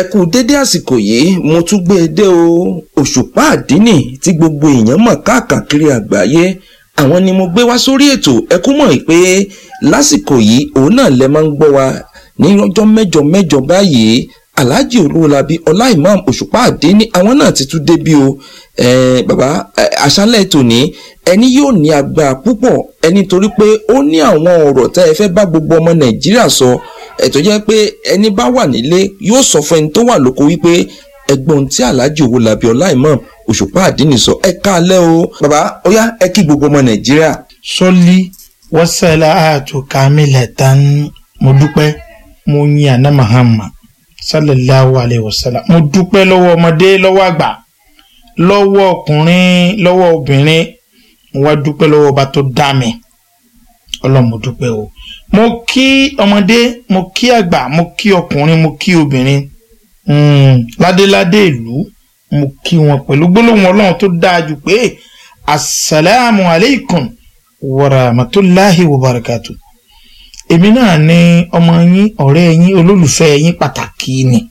kú dédé àsìkò yìí mo tún gbé e dé o òṣùpá àdínì tí gbogbo èèyàn mọ̀ káàkiri àgbáyé àwọn ni mo gbé wá sórí ètò ẹ kú mọ̀ pé lásìkò yìí òun náà lẹ máa ń gbọ́ wa ní ọjọ́ mẹ́jọ mẹ́jọ báyìí alhaji olúwọlábí ọlá imam òṣùpá àdínì àwọn náà ti tún débí o eh, bàbá àṣálẹ́ tòní ẹni yóò ní agbára púpọ̀ ẹni torí pé ó ní àwọn ọ̀rọ̀ tẹ́ ẹ fẹ́ bá gbogbo ọmọ nàìjíríà sọ ẹ̀tọ́ jẹ́ pé ẹni bá wà nílé yóò sọ fún ẹni tó wà lóko wípé ẹgbọ́n tí alhaji olúwọlábí ọlá imam òṣùpá àdínì sọ ẹ káalẹ́ o bàbá ó yá ẹ kí gbogbo ọmọ nàìjíríà. sọlí wọ́sẹ̀lá àtúkàmílẹ̀ tán mo dúpẹ́ mo yin àná mahama sallallahu alayhi wa sallam mo dúpẹ́ lọ́wọ́ ọmọdé lọ́wọ́ àgbà lọ́wọ́ ọkùnrin lọ́wọ́ obìnrin mo wá dúpẹ́ lọ́wọ́ ọba tó dá mi ọlọ́run mo dúpẹ́ o mo kí ọmọdé mo kí àgbà mo kí ọkùnrin mo kí obìnrin ládéládé ìlú mo kí wọn pẹ̀lú gbólóhùn ọlọ́run tó dáa jù pé asalaamu aleykum wa rahmatulahi wa barakatu èmi náà ni ọmọ yín ọ̀rẹ́ yín olólùfẹ́ yín pàtàkì ni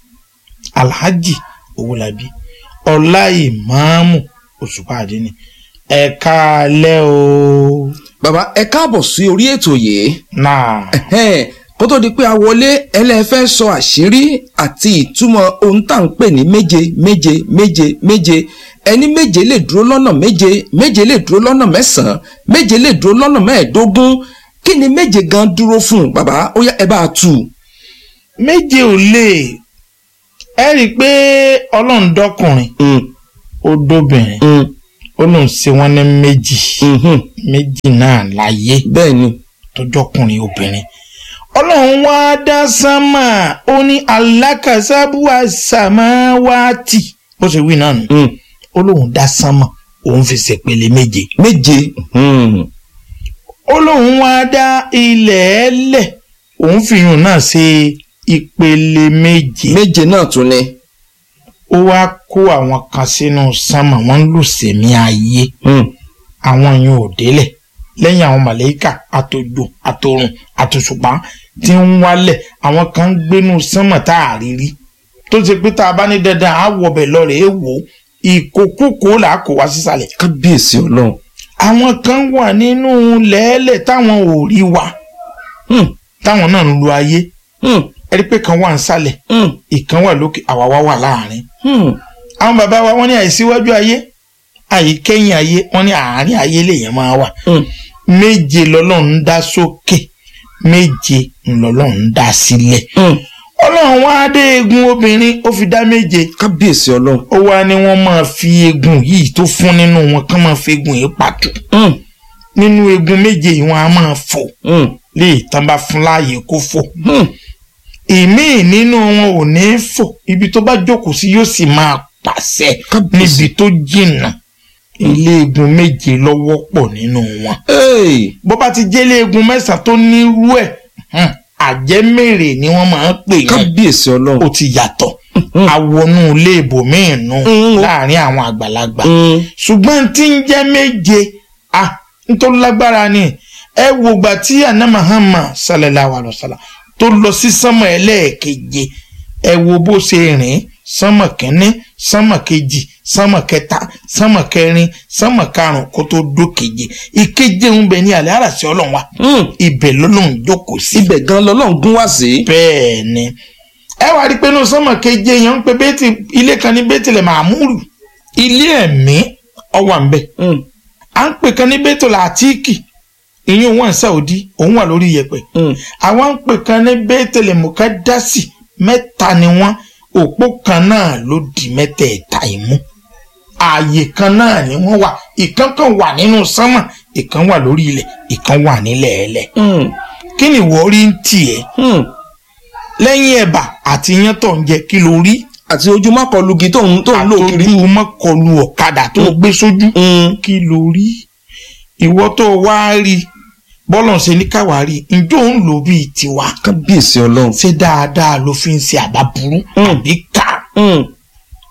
alhaji owólabí ọlá ìmáàmù òṣùpá àdínì ẹ káalẹ́ o. bàbá ẹ káàbọ̀ sí orí ètò yìí náà Ẹhẹ́n, kó tó di pé a wọlé ẹlẹ́fẹ́ sọ àṣírí àti ìtumọ̀ ohun tá à ń pè ní méje méje méje méje ẹni méje lè dúró lọ́nà méje méje lè dúró lọ́nà mẹ́sàn-án méje lè dúró lọ́nà mẹ́ẹ̀ẹ́dógún kí ni méje gan dúró fún bàbá ó yá ẹ bá a tù. méje ò lè ẹ rí i pé ọlọ́run dọ́kùnrin Mm, ó dóbìnrin mm, ó lóun ṣe wọ́n ní méjì mhm. méjì náà láyé bẹ́ẹ̀ ni tọjọkùnrin obìnrin ọlọ́run wá dá sánmà ó ní alákàsábùwà sàmáwátì bó ṣe wí náà nù Mm, ó lóun dá sánmà òun fi ṣèpele méje méje mhm. ó lóun wá dá ilẹ̀ ẹlẹ̀ òun fi yùn náà ṣe ìpele méje méje náà tún ni. ó wá kó àwọn kan sínú sánmà wọ́n ń lù sẹ̀mí ayé Mm, àwọn yẹn ò délẹ̀ lẹ́yìn àwọn màlẹ́kà àtòjò àtòrùn àtòṣùpá tí ń wálẹ̀ àwọn kan ń gbénú sánmà tá a rí rí tó ṣe pé tá a bá ní dandan á wọbẹ̀ lọ́rẹ̀ẹ́ wò ó ìkókókó là á kó wá sísàlẹ̀ kábíyèsí ọlọ́run. àwọn kan wà nínú lẹ́ẹ̀lẹ̀ táwọn ò rí wa Mm, táwọn náà ń lu ayé mm, ẹ̀rí pé kan wà nísàlẹ̀ mm, ìkan wà lókè àwa wá wà láàrin mm. àwọn bàbá wa wọ́n ní àìsíwájú ayé àìkẹ́yìn ayé wọ́n ní àárín ayé lèèyàn máa wà Mm. méje lọ́lọ́run dá sókè méje lọ́lọ́run dá sílẹ̀ Mm. ọlọ́run wá dé eegun obìnrin ó fi dá méje kábíyèsí ọlọ́run. ó wá ní wọ́n máa fi eegun yìí tó fún nínú wọn kán máa fi eegun yìí pàtó Mm, nínú eegun méje yìí wọ́n á máa fò mm, lè tán bá fún láàyè kó fò mm. ìmíì nínú wọn ò ní fò ibi tó bá jókòó sí yóò sì máa pàṣẹ kábíyèsí. níbi tó jìnnà ilé eegun méje lọ́wọ́ pọ̀ nínú wọn Hey. bó bá ti jẹ́lé eegun mẹ́sàn-án tó nírú ẹ̀ hàn, àjẹmèrè ni wọ́n máa ń pè yẹn kábíyèsí ọlọ́run. ó ti yàtọ̀ àwọnú ilé ibòmíì nù Mm. láàrin àwọn àgbàlagbà Mm, ṣùgbọ́n tí ń jẹ́ méje à nítorí lágbára ni ẹ wo gbà tí àná Muhammad sallallahu alaihi wasallam tó lọ sí sánmọ̀ ẹlẹ́ẹ̀keje ẹ wo bó ṣe rìn sánmọ̀ kínní sánmọ̀ kejì sánmọ̀ kẹta sánmọ̀ kẹrin sánmọ̀ karùn kó tó dókeje ìkeje ń bẹ ní alẹ́ àràsí ọlọ́run wa mm. ibẹ̀ lọ́lọ́run jókòó sí ibẹ̀ gan lọ́lọ́run gún wá sí. bẹ́ẹ̀ ni ẹ wá rí i pé inú sánmọ̀ keje yẹn ń pe bẹ́ẹ̀tì ilé kan ní bẹ́ẹ̀tìlẹ̀ màmúrù ilé ẹ̀mí ọwọ́ à ń bẹ̀ Mm, à ń pè kan ní bẹ́ẹ̀tìlẹ̀ àtíkì ìyẹn òun Saudi òun wà lórí iyẹ̀pẹ̀ mm. àwọn ń pè kan ní bẹ́ẹ̀tìlẹ̀ mùkádásì mẹ́ta ni wọ́n òpó kan náà ló di mẹ́tẹ̀ẹ̀ta ìmú ààyè kan náà ni wọ́n wà ìkan kan wà nínú sánmọ̀ ìkan wà lórí ilẹ̀ ìkan wà nílẹ̀ ẹlẹ̀ Mm, kí ni ìwọ rí ń tiẹ̀ mm. lẹ́yìn ẹ̀bà àti iyán tó ń jẹ kí ló rí àti ojú má kọlu igi tó ń tó ń lò kiri. àtọ́jú mọ́kọlù ọ̀kadà tó gbé sójú Mm, kí ló rí ìwọ tó wá rí bọ́lọ̀ ṣe ní káwa rí njó ń lò bíi tiwa kábíyèsí ọlọ́run. ṣé dáadáa ló fi ń ṣe àbá burú Mm. àbí ká Mm,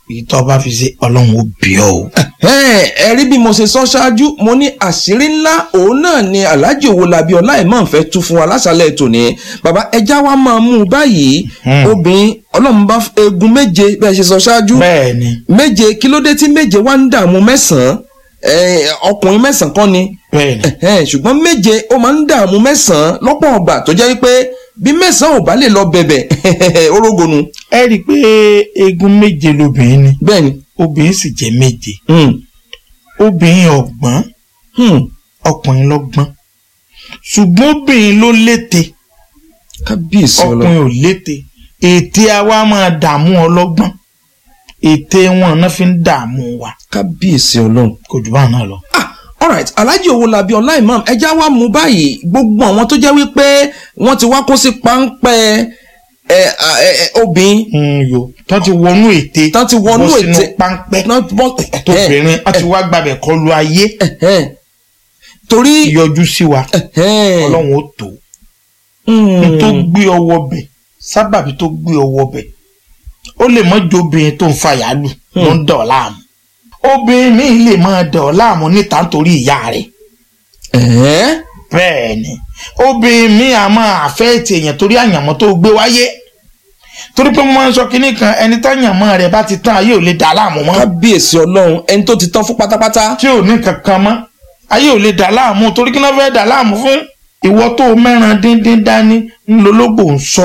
èyí tó bá fi ṣe ọlọ́run ó bí ọ o. Ẹ̀hẹ́n, ẹ rí bí mo ṣe sọ ṣáájú mo ní àṣírí ńlá òun náà ni alhaji owolabi ọláìmọ̀ fẹ́ tú fún wa lásàlẹ̀ tòní bàbá ẹja wa máa mú un báyìí Hmm. obìnrin ọlọ́run bá egun méje bẹ́ẹ̀ ṣe sọ ṣáájú bẹ́ẹ̀ ni méje kí ló dé tí méje wá ń dààmú mẹ́sàn-án Eh, ọkùnrin mẹ́sàn-án kọ́ ni bẹ́ẹ̀ ni Ẹ̀hẹ́n, ṣùgbọ́n méje ó máa ń dààmú mẹ́sàn-án lọ́pọ̀ ọgbà tó jẹ́ pé bí mẹ́sàn-án ò bá lè lọ bẹ̀bẹ̀ orógonu ẹ rí i pé eegun méje lobìnrin ni bẹ́ẹ̀ ni obìnrin sì jẹ́ méje Hmm. obìnrin ọ̀gbọ́n Hmm. ọkùnrin lọ́gbọ́n ṣùgbọ́n obìnrin ló lété kábíyèsí ọlọ́run ọkùnrin ò lété ète àwa máa dààmú ọlọ́gbọ́n ète wọn náà fi ń dààmú wa kábíyèsí ọlọ́run. kò jù bá náà lọ. ah alright alhaji owolabi ọláìmọ̀ ẹja wa mú báyìí gbogbo àwọn tó jẹ́ wípé wọ́n ti wá kó sí páńpẹ́ ẹ ẹ ẹ obìnrin Mm, yo tó ti wọnú ète Tán ti wọnú bọ́ sínú ète. páńpẹ́ náà bọ́ tóbìnrin á ti wá gbàbẹ̀ kọlu ayé ẹ̀hẹ́n. torí yọjú sí wa ẹ̀hẹ́n. ọlọ́run ó tó Hmm. n tó gbé ọwọ́ bẹ̀ sábàbí tó gbé ọwọ́ bẹ̀ ó lè mọ́ ju obìnrin tó ń fa yàálù ló ń dà ọ́ láàmú obìnrin míì lè máa dà ọ́ láàmú níta nítorí ìyá rẹ̀ ẹ̀hẹ́n. bẹ́ẹ̀ ni obìnrin míì á máa àfẹ́ẹ̀tì èèyàn torí àyànmọ́ tó gbé wáyé torí pé mo máa ń sọ kínní kan ẹni táyànmọ́ rẹ̀ bá ti tán ayé ò lè dà á láàmú mọ́ kábíyèsí ọlọ́run ẹni tó ti tán fún pátápátá. tí ò ní kankan mọ́ ayé ò lè dà á láàmú torí kí náà fẹ́ dà á láàmú fún ìwọ tó o mẹ́ran díndín dání ńlọlọ́gbò ń sọ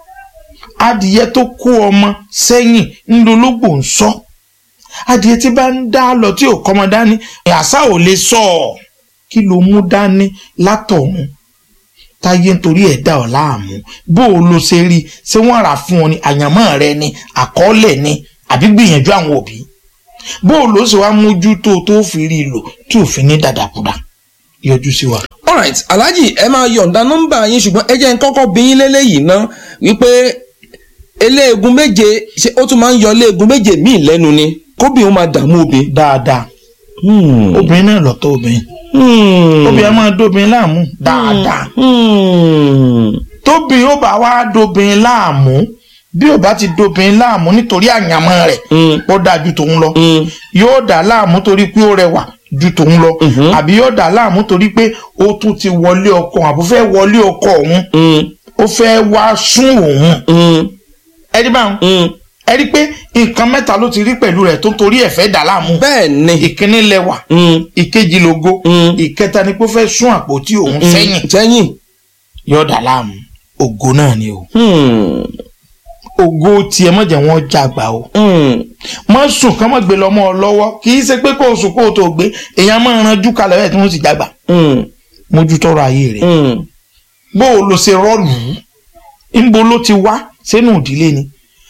adìyẹ tó kó ọmọ sẹ́yìn ńlọlọ́gbò ń sọ adìyẹ tí bá ń dá lọ tí ò kọ́mọ dání àṣà ò lè sọ ọ́ kí ló mú dání látọ̀hún táyé nítorí ẹ̀ dá ọ láàmú bó o lo ṣe rí i ṣé wọ́n rà fún ọ ní àyànmọ́ rẹ ni àkọọ́lẹ̀ ni àbí gbìyànjú àwọn òbí bó o ló ṣe wá mójútó tó fi rí i lò tí ò fi ní dàdàkúdà yọjú sí wa. alright alhaji ẹ máa yọ̀ǹda nọ́mbà yín ṣùgbọ́n ẹ jẹ́ n kọ́kọ́ bí yín lélẹ́yìí ná wípé eléegun méje ṣé ó tún máa ń yọ eléegun méje míì lẹ́nu ni kóbìnrin ó máa dààmú obìnrin. dáadáa Hmm. obìnrin náà lọ́tọ̀ obìnrin Hmm. obìnrin máa dóbìnrin láàmú dáadáa Hmm. tóbìnrin ó bá wá dóbìnrin láàmú bí ó bá ti dóbìnrin láàmú nítorí àyànmọ́ rẹ̀ Hmm. ó dáa ju tòun lọ Hmm. yóò dà láàmú torí pé ó rẹwà ju tòun lọ Mhm. àbí yóò dà láàmú torí pé ó tún ti wọlé ọkọ àbó fẹ́ wọlé ọkọ òun Hmm. ó fẹ́ wá sún òun Hmm. ẹni báwọn Hmm. ẹ rí pé nǹkan mẹ́ta ló ti rí pẹ̀lú rẹ̀ tó torí ẹ̀ fẹ́ dà láàmú bẹ́ẹ̀ ni. ìkíní lẹ́wà Hmm. ìkejì lógo Mm. ìkẹta ni pé ó fẹ́ sún àpótí òun sẹ́yìn sẹ́yìn. yóò dà láàmú ògo náà ni o Hmm. ògo tiẹ̀ má jẹ́ wọ́n jàgbá o Hmm. má sùn kán má gbé lọ́mọ ọ lọ́wọ́ kì í ṣe pé kó o sùn kó o tó gbé èèyàn máa ranjú kalẹ̀ bẹ́ẹ̀ tí wọ́n sì jàgbá Hmm. mójútọ́rọ̀ ayé rẹ̀ Hmm. bó o lo ṣe rọ́ọ̀lù ńbo ló ti wá sínú ìdílé ni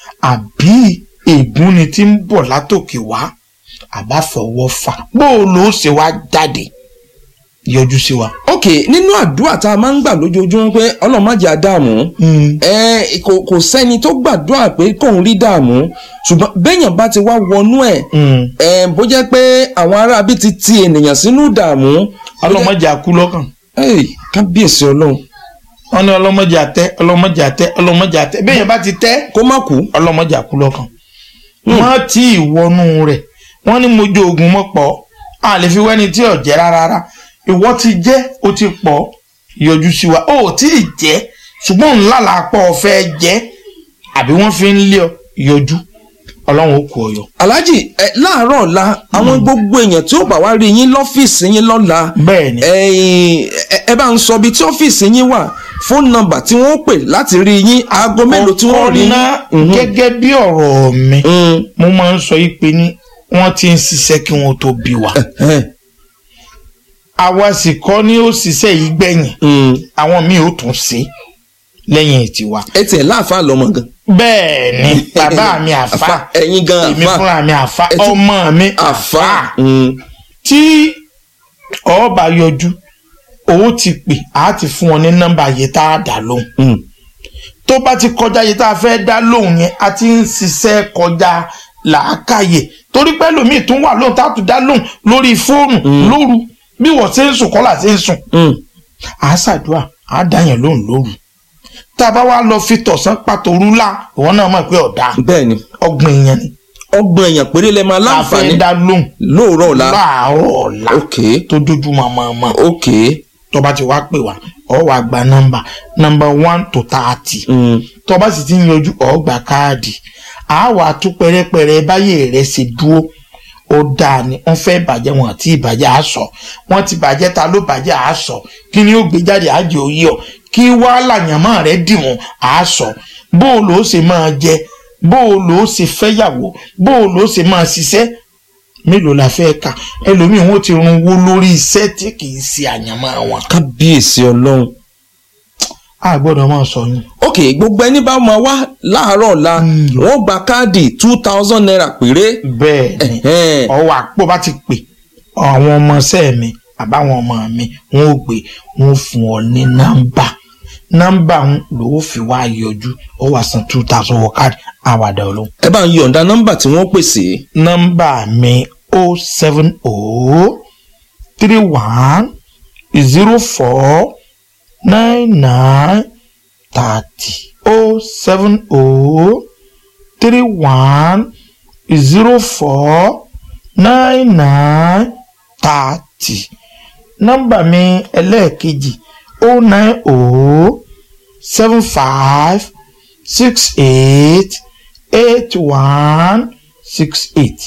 àbí ègún ni ti ń bọ̀ látòkè wá àbáfọwọ́ fà bó o lo ṣe wá jáde yọjú sí wa. ok nínú àdúrà tá a máa ń gbà lójoojúmọ́ pé ọlọ́run má jẹ́ àdààmú ẹ kò kò sẹ́ni tó gbàdúrà pé kóun rí dààmú ṣùgbọ́n béèyàn bá ti wá wọnú ẹ̀ ẹ bó jẹ́ pé àwọn aráabí ti ti ènìyàn sínú dààmú. ọlọmọdé àkú lọ́kàn. ẹ kábíyèsí ọlọ́run. wọ́n ní ọlọmọdé àtẹ ọlọmọdé àtẹ ọlọmọdé àtẹ béèyàn bá ti tẹ kó má kú. ọlọmọdé àkú lọ́kàn. wọ́n ti ìwọnú rẹ̀ wọ́n ní mojú ogun mọ́ pọ̀ a lè fi wẹ́ni tí ò jẹ́ rárá ìwọ ti jẹ́ o ti pọ̀ yọjú sí wa ó tí ì jẹ́ ṣùgbọ́n ńlá làápọ̀ ọ̀fẹ́ jẹ́ àbí wọ́n fi ń lé ọ yọjú ọlọ́run ó kú ọ yọ. alhaji ẹ láàárọ̀ ọ̀la àwọn gbogbo èèyàn tí ó bá wá rí yín lọ́fíìsì yín lọ́la bẹ́ẹ̀ni ẹ̀yin, ẹ ẹ bá ń sọ ibi tí ọ́fíìsì yín wà fóònù nọ́mbà tí wọ́n pè láti rí yín aago mélòó tí wọ́n rí ọ̀nà yín. gẹ́gẹ́ bí ọ̀rọ̀ mi Mhm. mo máa ń sọ yìí pé ní wọ́n ti ń ṣiṣẹ́ kí wọ́n tó bí wa Ẹ̀hẹ́n. àwa sì kọ́ ni ó ṣiṣẹ́ yìí gbẹ̀yìn Mhm. àwọn míì ó tún ṣe lẹ́yìn tiwa. ẹ tiẹ̀ láàfáà lọ́mọ gan. bẹ́ẹ̀ ni bàbá mi àfa ẹ̀yin gan èmi àfáà fúnra mi àfa Ẹ tún- ọmọ mi àfáà. àfa Mhm. tí ọba yọjú owó ti pè á ti fún wọn ní nọ́mbà yìí tá a dá lóhùn Mhm. tó bá ti kọjá yìí tá a fẹ́ dá lóhùn yẹn a ti ń ṣiṣẹ́ kọjá làákàyè torí pé lómi tún wà lóhùn tá a tún dá lóhùn lórí fóònù lóru bí wọ́n ṣe ń sùn kọ́là ṣe ń sùn Mhm. à á ṣàdúrà à á dá yẹn lóhùn lóru tá a bá wá lọ fi tọ̀sán pàtó rúlà ìwọ náà mọ̀ pé ọ̀dà bẹ́ẹ̀ ni ọgbọ̀n èèyàn ni ọgbọ̀n èèyàn péré lẹ máa la láǹfààní fẹ́ dá lóhùn lóòrọ̀ ọ̀la láàárọ̀ ọ̀la ok tó dójú mọ̀mọ́mọ́ ok tó bá ti wá pè wá ọ wá gba nọ́mbà nọ́mbà one to thirty mm, tó bá sì ti ń yọjú ọ gba káàdì a wà tún pẹrẹpẹrẹ báyé rẹ ṣe dúró ó dáa ni wọ́n fẹ́ bàjẹ́ wọn àti ìbàjẹ́ àṣọ wọ́n ti bàjẹ́ ta ló bàjẹ́ àṣọ kí ni ó gbé jáde àjẹ òye ọ kí wàhálà yàmọ́ rẹ dìwọ̀n àṣọ bó o lò ó ṣe máa jẹ bó o lò ó ṣe fẹ́yàwó bó o lò ó ṣe máa ṣiṣẹ́ mélòó la fẹ́ kà ẹlòmíì wọn ti run wó lórí iṣẹ́ tí kì í ṣe àyànmọ́ wọn. kábíyèsí ọlọ́run a gbọ́dọ̀ máa sọ yín. ok gbogbo ẹni bá máa wá láàárọ̀ ọ̀la Mm. wọ́n gba káàdì two thousand naira péré bẹ́ẹ̀ ni Ẹ̀hẹ́n. ọwọ́ àpò bá ti pè àwọn ọmọọṣẹ́ mi àbáwọn ọmọ mi wọn ò gbé wọn ò fún ọ ní nọ́mbà nọ́mbà ń lò ó fi wá yọjú ó wà san two thousand wọ káàdì àwàdà olóhùn. ẹ bá ń yọ̀ǹda nọ́mbà tí wọ́n pèsè nọ́mbà mi o seven o three one zero four nine nine thirty o seven o three one zero four nine nine thirty nọ́mbà mi ẹlẹ́ẹ̀kejì o nine o seven five six eight eight one six eight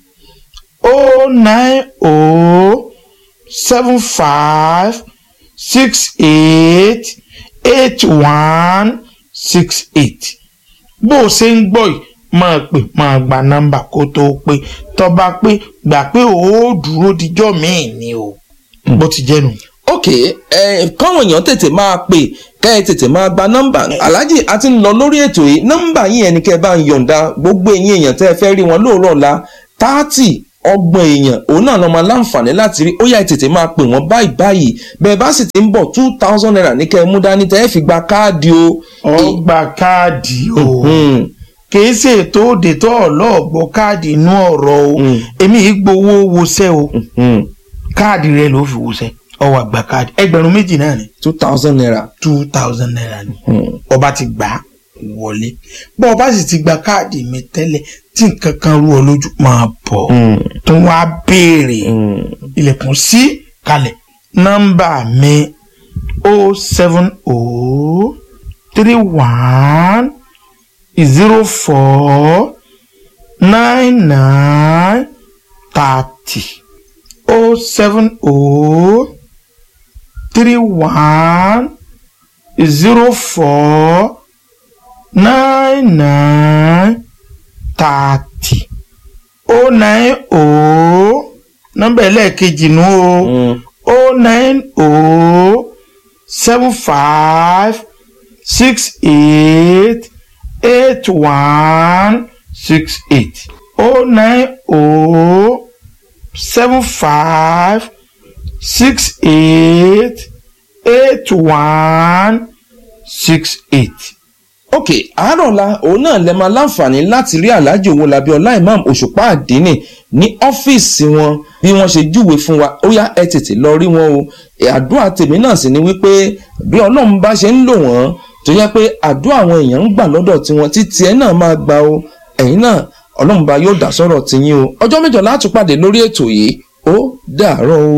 o nine o seven five six eight eight one six eight bó o ṣe ń gbọ́ yìí máa pè máa gba nọ́mbà kó tó pé tó bá pé gbà pé ó dúró dijọ́ míì ni o bó ti jẹ́ nu. ok ẹ káwọn èèyàn tètè máa pè kẹ́ ẹ tètè máa gba nọ́mbà aláàjì a ti ń lọ lórí ètò yìí nọ́mbà yìí ẹni kẹ́ ẹ bá ń yọ̀ǹda gbogbo ẹ̀yin èèyàn tẹ́ ẹ fẹ́ rí wọn lóòrọ̀ ọ̀la táàtì ọgbọ̀n èèyàn òun náà ló máa láǹfààní láti rí ó yá ẹ tètè máa pè wọ́n báyìí báyìí bẹ́ẹ̀ bá sì ti ń bọ̀ two thousand naira ní kẹ́ ẹ mú dání tẹ́ ẹ fi gba káàdì o. ọgbà káàdì o Hmm. kìí ṣe ètò òde tó ọlọ́ọ̀gbọ́ káàdì inú ọ̀rọ̀ o Mm. èmi yìí gbowó wọṣẹ́ o Hmm. káàdì rẹ ló fi wọṣẹ́ ọwọ́ àgbà káàdì ẹgbẹ̀rún méjì náà ni two thousand naira. two thousand naira ni Hmm. ọba ti gbà á wọlé bọ́ ọba sì ti gba káàdì mi tẹ́lẹ̀ tí nǹkan kan rú ọ lójú máa bọ̀ Hmm. tó wá béèrè Hmm. ilẹ̀kùn sí kalẹ̀ nọ́mbà mi o seven o three one zero four nine nine thirty o seven o three one zero four nine nine thirty o nine o nọ́mbà ẹlẹ́ẹ̀kejì nù o Hmm. o nine o seven five six eight eight one six eight o nine o seven five six eight eight one six eight. ok àárọ̀ ọ̀la òun náà lè máa láǹfààní láti rí aláàjì Owólabí ọlá imam òṣùpá àdínì ní ọ́fíìsì wọn bí wọ́n ṣe júwe fún wa ó yá ẹ tètè lọ rí wọn o Ẹ, àdúrà tèmi náà sì ni wípé bí ọlọ́run bá ṣe ń lò wọ́n tó yẹ pé àdúrà àwọn èèyàn ń gbà lọ́dọ̀ tiwọn títí ẹ náà máa gbà o ẹ̀yin náà ọlọ́run bá yóò dá sọ́rọ̀ tiyín o ọjọ́ mẹ́jọ láti pàdé lórí ètò yìí ó dàárọ̀ o.